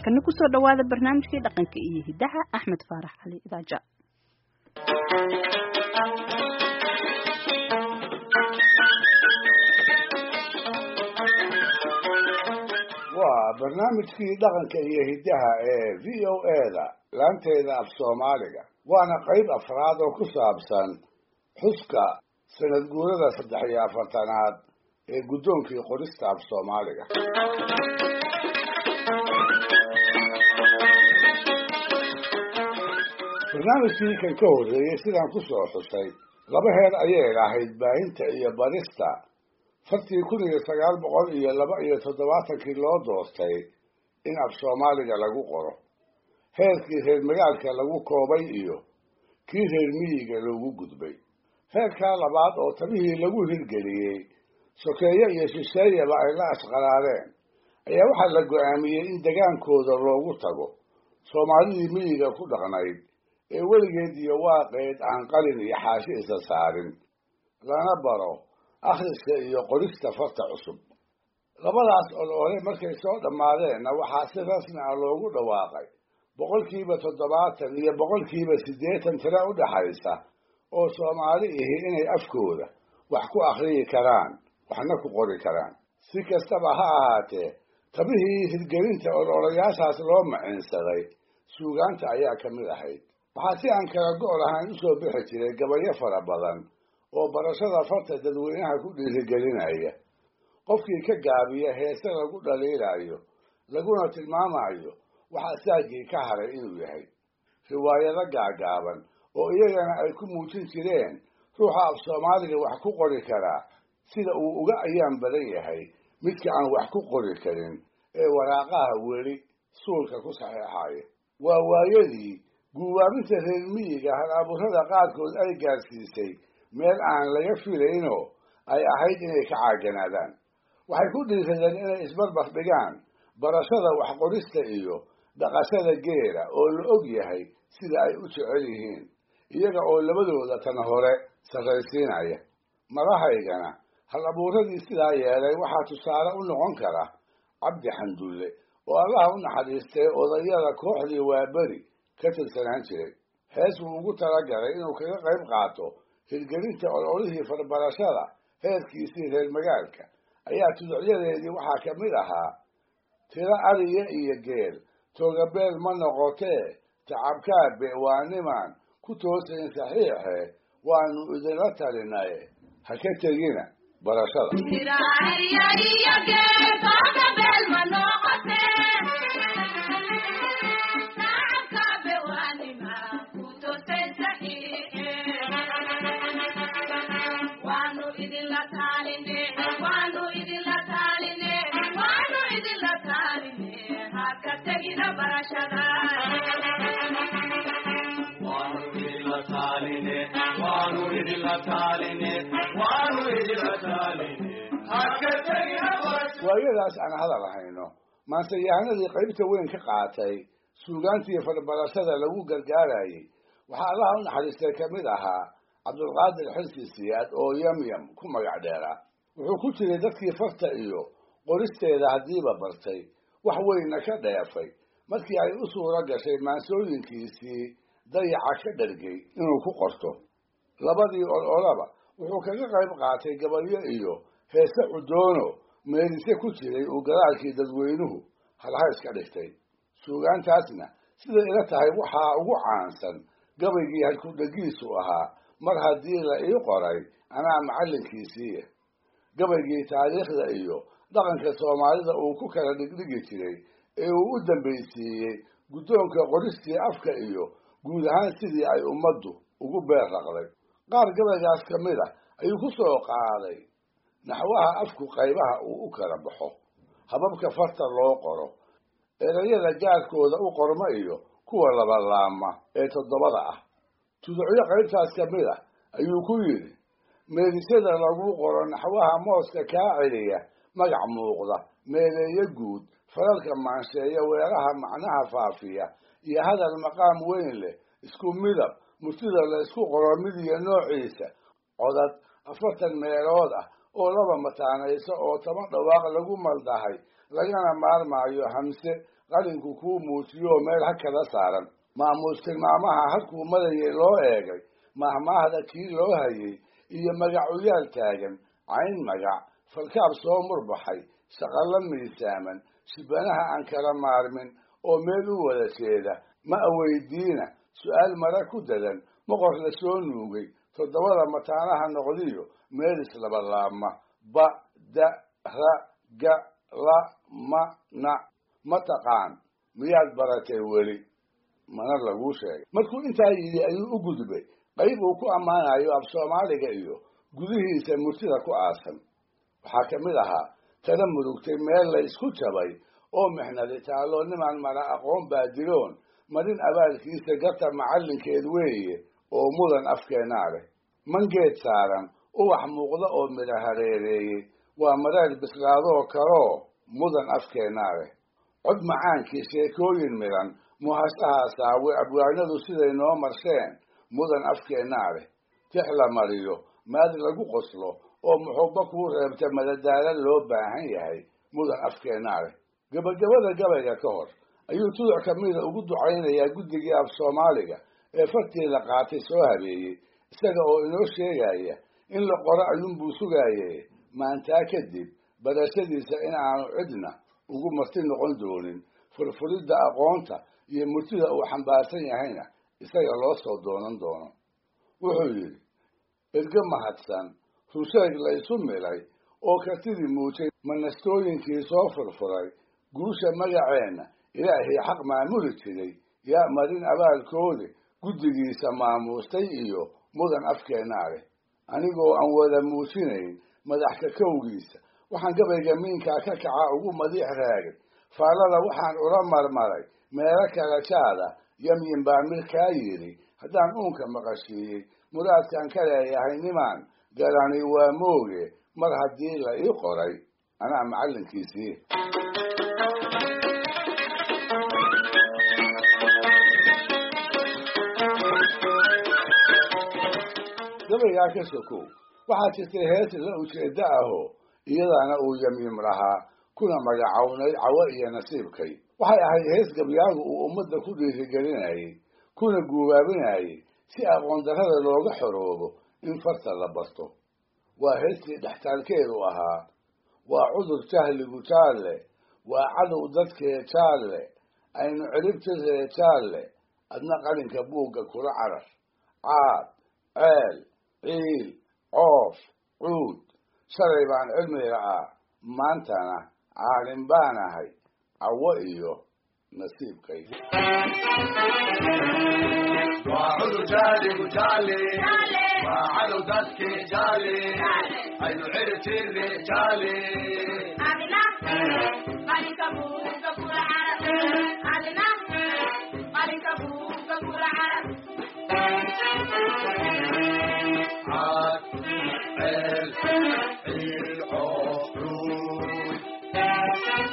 markana kusoo dhawaada barnaamijkii dhaqanka iyo hidaha axmed faarax cali idaaja waa barnaamijkii dhaqanka iyo hiddaha ee v o eda laanteeda af soomaaliga waana qayb afraad oo ku saabsan xuska sanad guurada saddex iyo afartanaad ee guddoonkii qorista af soomaaliga barnaamijkii kan ka horreeyey sidaan ku soo xusay laba heer ayay ahayd baahinta iyo barista fartii kun iyo sagaal boqol iyo laba iyo toddobaatankii loo doortay in af soomaaliga lagu qoro heerkii reer magaalka lagu koobay iyo kii reer miyiga loogu gudbay heerkaa labaad oo tabihii lagu hirgeliyey sokeeye iyo shisheeyaba ay la ashqaraareen ayaa waxaa la go-aamiyey in degaankooda loogu tago soomaalidii miyiga ku dhaqnayd ee weligeed iyo waaqeed aan qalin iyo xaashi isa saarin lana baro akhriska iyo qorista farta cusub labadaas oloole markay soo dhammaadeenna waxaa si rasmi ah loogu dhawaaqay boqolkiiba toddobaatan iyo boqolkiiba siddeetan tira u dhaxaysa oo soomaali ihi inay afkooda wax ku akhriyi karaan waxna ku qori karaan si kastaba ha ahaatee tabihii hirgelinta ololayaashaas loo maciinsaday suugaanta ayaa ka mid ahayd waxaa si aan kala go' lahayn usoo bixi jiray gabayo fara badan oo barashada farta dadweynaha ku dhiirigelinaya qofkii ka gaabiya heese lagu dhaliilayo laguna tilmaamayo waxa saagii ka haray inuu yahay riwaayado gaagaaban oo iyagana ay ku muujin jireen ruuxa af soomaaliga wax ku qori karaa sida uu uga ayaan badan yahay midka aan wax ku qori karin ee waraaqaha weli suulka ku saxeexaya waa waayadii guubaabinta reer miyiga hal abuurada qaarkood ay gaarsiisay meel aan laga filaynoo ay ahayd inay ka caaganaadaan waxay ku dhiiradeen inay isbarbar dhigaan barashada waxqorista iyo dhaqashada geela oo la og yahay sida ay u jecel yihiin iyaga oo labadooda tan hore sarraysiinaya madahaygana hal abuuradii sidaa yeelay waxaa tusaale u noqon kara cabdi xandulle oo allaha u naxariistay odayada kooxdii waaberi ka tirsanaan jiray hees buu ugu talagalay inuu kaga qayb qaato hirgelinta ololihii farbarashada heerkiisii reer magaalka ayaa tuducyadeedii waxaa ka mid ahaa tiro ariya iyo geel toogabeel ma noqotee tacabkaabe waa nimaan ku toosayn saxiixe waanu idinla talinaye ha ka tegina barashada waayadaas aan hadal hayno maanseyahanadii qaybta weyn ka qaatay suugaantii farbarashada lagu gargaarayay waxaa allaha u naxariistay ka mid ahaa cabdulqaadir xilsi siyaad oo yamyam ku magac dheeraa wuxuu ku jiray dadkii farta iyo qoristeeda haddiiba bartay wax weynna ka dheefay markii ay u suuro gashay maansooyinkiisii dayaca ka dhargay inuu ku qorto labadii ololaba wuxuu kaga qayb qaatay gabalyo iyo heese cudoono meelise ku jiray uu gadaalkii dadweynuhu halhays ka dhigtay suugaantaasna siday ila tahay waxaa ugu caansan gabaygii halkudhegiisu ahaa mar haddii la ii qoray anaa macallinkiisiiya gabaygii taariikhda iyo dhaqanka soomaalida uu ku kala dhigdhigi jiray ee uu u dambaysiiyey guddoonka qoristii afka iyo guud ahaan sidii ay ummaddu ugu beer raqday qaar gabaygaas ka mid ah ayuu ku soo qaaday naxwaha afku qaybaha uu u kala baxo hababka farta loo qoro erayada gaarkooda u qorma iyo kuwa labalaama ee toddobada ah tuducyo qaybtaas ka mid ah ayuu ku yidhi meedisyada lagu qoro naxwaha mooska kaa celiya magac muuqda meeleeyo guud faralka maansheeya weeraha macnaha faafiya iyo hadal maqaam weyn leh isku midab murtida la isku qoro mid iyo noociisa codad afartan meelood ah oo laba mataanayso oo toban dhawaaq lagu maldahay lagana maarmaayo hamse qalinku kuu muujiyo meel ha kada saaran maamuus tilmaamaha halkuu madayay loo eegay mahmaahda kii loo hayay iyo magacuyaal taagan cayn magac falkaab soo murbaxay shaqallo miisaaman shibanaha aan kala maarmin oo meel u wada jeeda ma aweydiina su-aal mara ku dadan moqor la soo nuugay toddobada mataanaha noqdiyo meel islabalaabma ba da ra ga la ma na ma taqaan miyaad baratay weli mana laguu sheegay markuu intaa yidhi ayuu u gudbay qayb uu ku ammaanayo af soomaaliga iyo gudihiisa murtida ku aasan waxaa ka mid ahaa tala murugtay meel la isku jabay oo mixnadi taalloo nimaan mara aqoon baadiroon marin abaalkiisa garta macallinkeed weeye oo mudan afkeenaa leh mangeed saaran ubax muuqda oo midha hareereeyey waa mareer bislaadoo kaloo mudan afkeenaa leh cod macaankii sheekooyin midhan muhasahaa saawe abwaanadu siday noo marsheen mudan afkeennaa leh tix la mariyo maad lagu qoslo oo muxubba kuu reebta madadaala loo baahan yahay mudan afkeennaa leh gebagabada gabayga ka hor ayuu tuduc ka mida ugu ducaynayaa guddigii af soomaaliga ee farteeda qaatay soo habeeyey isaga oo inoo sheegaya in la qoro ayuunbuu sugaaye maantaa kadib barashadiisa in aanu cidna ugu marti noqon doonin furfuridda aqoonta iyo murtida uu xambaarsan yahayna isaga loo soo doonan doono wuxuu yidhi erge mahadsan rusheeg la isu milay oo kartidii muujay manastooyinkii soo furfuray guusha magaceenna ilaahay xaq maamuli jiray yaa marin abaalkoodi guddigiisa maamuustay iyo mudan afkeennaa leh anigoo aan wada muujinayn madaxka kowgiisa waxaan gabayga miinkaa ka kaca ugu madiix raagay faallada waxaan ula marmaray meelo kala jaada yamyin baa mid kaa yidhi haddaan uunka maqashiiyey muraadkaan ka leeyahay nimaan garani waa mooge mar haddii la ii qoray anaa macallinkiisii gabaygaa ka sokow waxaa jirtay hees la ujeedda ahoo iyadaana uu yamyim lahaa kuna magacownayd cawo iyo nasiibkay waxay ahayd hees gabyaagu uu ummadda ku dhiirigelinayay kuna guubaabinayay si aqoon darrada looga xoroobo in farta la barto waa heestii dhextaalkeedu ahaa waa cudur jahligu jaalle waa cadow dadkee jaalle aynu ciribtiree jaalle adna qalinka buugga kula carar caad ceel ciil coof cuud shalay baan cilmiga ah maantana caalin baan ahay cawo iyo nasiibkay waa cudur jaaligu jaale waa cadow dadkii jaale aynu ciribtirne jaale caad ceel ciil coof cuud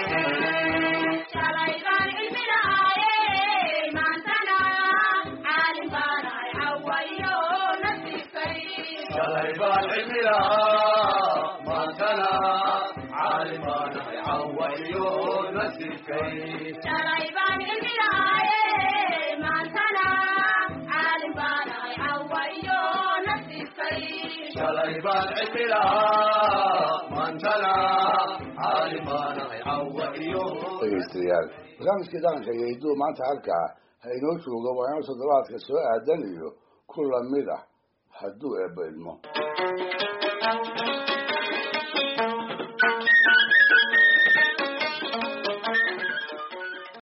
shalay baan cilmi lahaa maantana caalim baan ahay cawa iyo nasiibkay shalay baan cilmi lahaa maantana caalim baan ahay cawa iyo dhegaystayaal barnaamijkii dhaqanka iyo hidduu maanta halkaa ha inoo joogo waa inuu toddobaadka soo aadan iyo ku lamid ah hadduu eebba idmo